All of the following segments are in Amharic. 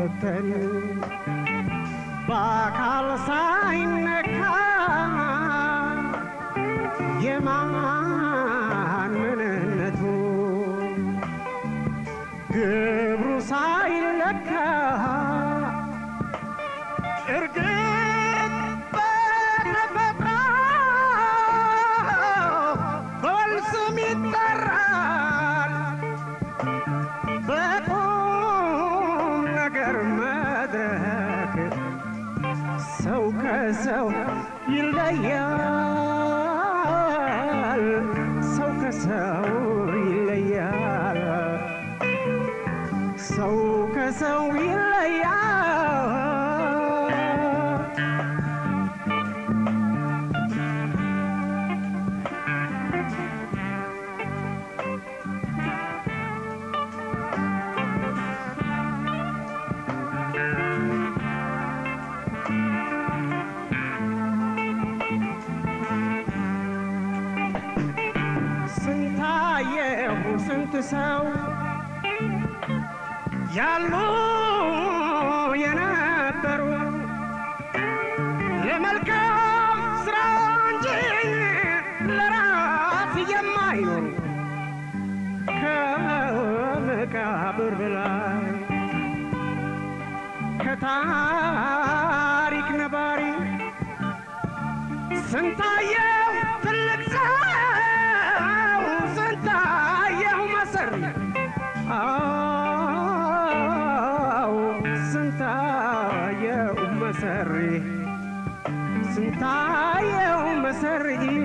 ሳይፈተን በአካል ሳይነካ የማን ምንነቱ ግብሩ ሳይለካ እርግጥ በተፈጥሮ በወል ስም ይጠራል በቁም ነገር መድረክ ሰው ከሰው ይለያል ሰው ከሰው ይለያል ሰው ከሰው ይለያል ስንታየሁ ስንት ሰው ያሉ የነበሩ ለመልካም ስራ እንጂ ለራስ የማይኖሩ ከመቃብር በላይ ከታሪክ ነባሪ ስንታየው ትልቅ ሰው ስንታየው መሰሪ አዎ ስንታየው መሰሪ ስንታየው መሰሪ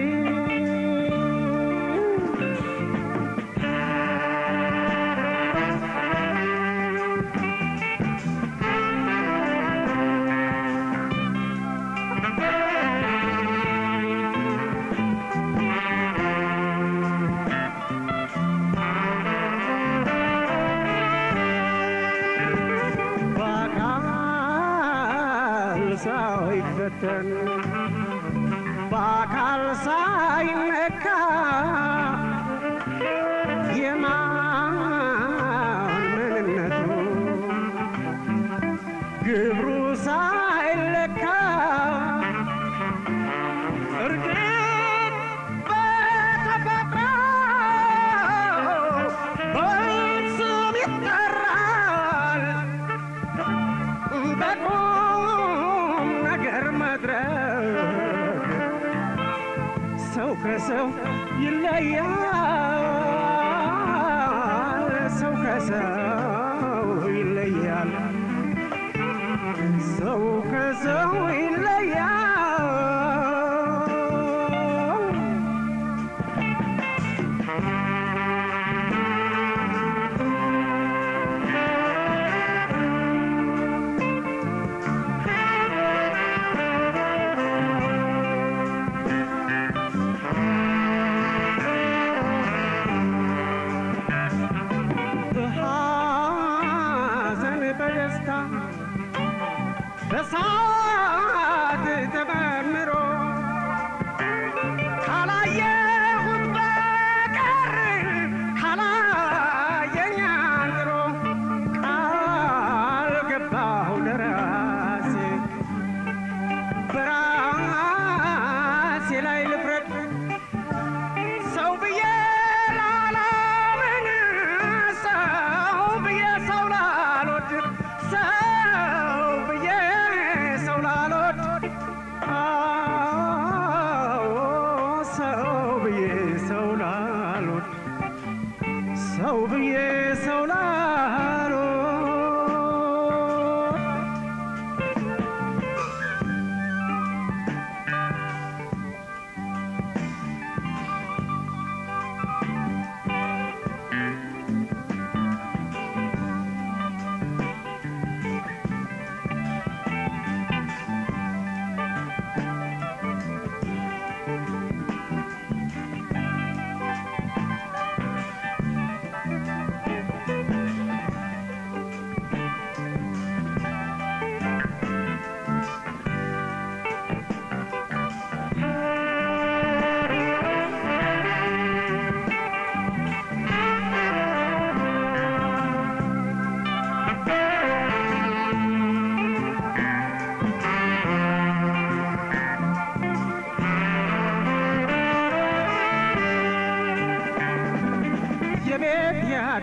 በአካል ሳይፈተን በአካል ሳይነካ የማን ምንነቱ ግብሩ ሳይለካ እርግጥ በተፈጥሮ በስም ይጠራል በቁም ነገር መድረክ ሰው ከሰው ይለያል ሰው ከሰው ይለያል ሰው ከሰው ይለያል በሐዘን በደስታ በሳቅ ተመርምሮ ካላየሁት በቀር ካላየኝ አንድሮ ቃል ገባሁ ለራሴ በራሴ ላይ ልፍረድ ሰው ብዬ ላላምን ሰው ብዬ ሰው ላልወድ ሰው ብዬ ሰው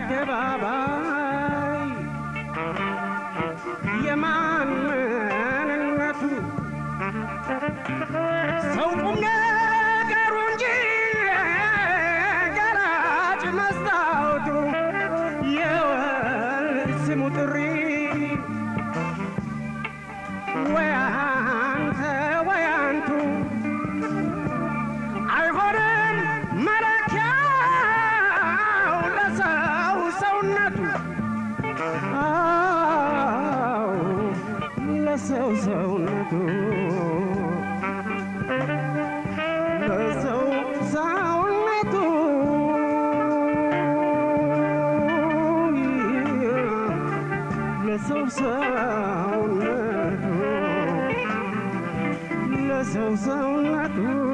አደባባይ የማን ምንነቱ ሰው ቁም ነገሩ እንጂ ገላጭ መስታወቱ የወል ስሙ ጥሪ ወይ አንተ ወይ አንቱ አይሆንም መለኪያው ለሰው ሰውነቱ አዎ ለሰው ሰውነቱ ለሰው ሰውነቱ ለሰው ሰውነቱ ለሰው ሰውነቱ